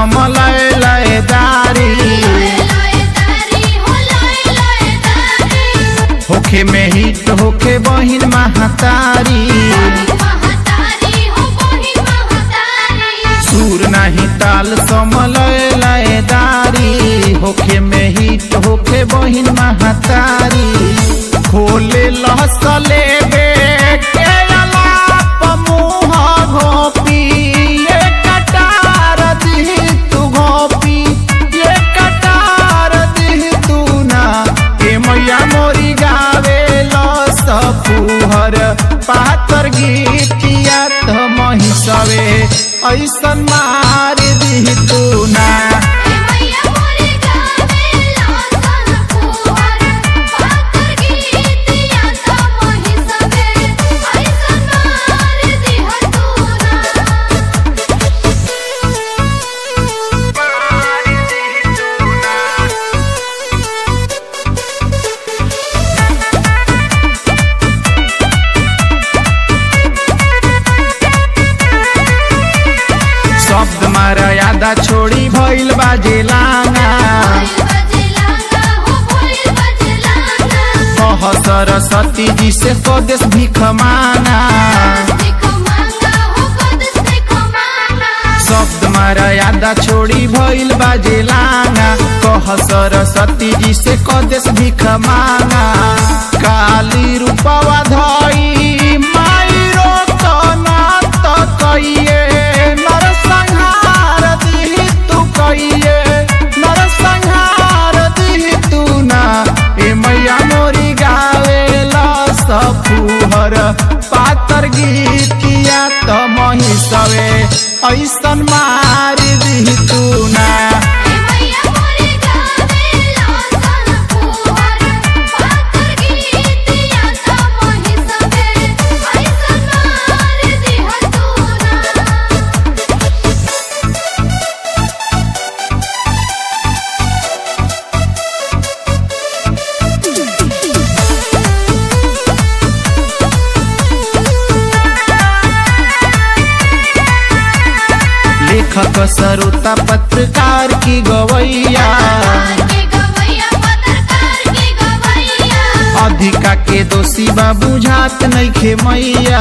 समलय लयदारी होखे में हिट होखे बहिन महतारी सुर नाही ताल समलय लयदारी होखे में हिट होखे बहिन महतारी खोले लहसले बे के अलाप मुह घोपी ये कटार दी तू घोपी ये कटार दी तू ना ए मैया मोरी गावे ल सफुहर पातर गीतिया त महिसवे ऐसन मार दी तू ना शब्द मारा यादा छोड़ी भइल बाजे लाना कह सरस्वती जी से स्वदेश भीख मांगा शब्द मारा यादा छोड़ी भइल बाजे लाना कह सरस्वती जी से कदेश भीख मांगा काली रूपवा धई माई रोकना त कइए नर संहार दिही तू कइए नर संहार दिही तू ना ए मैया मोरी गावे ला सफुहर पातर गीतिया त महिसवे ऐसन मार दिही तू ना लेखक सरोता पत्रकार की गवैया अधिका के दोषी बा बुझात नइखे मैया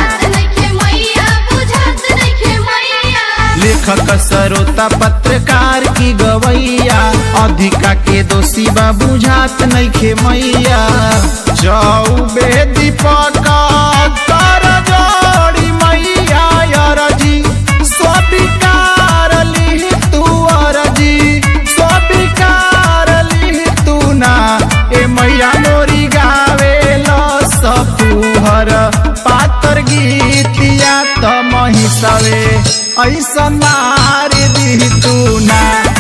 लेखक सरोता पत्रकार की गवैया अधिका के दोषी बा बुझात नइखे मैया चौबे दीपक कर जोड़ी मैया अरजी स्वीकार लिहि तू अरजी स्वीकार लिहि तू ना ए मैया मोरी गावे ल सफुहर पातर गीतिया त महिसवे ऐसन मार दी तू ना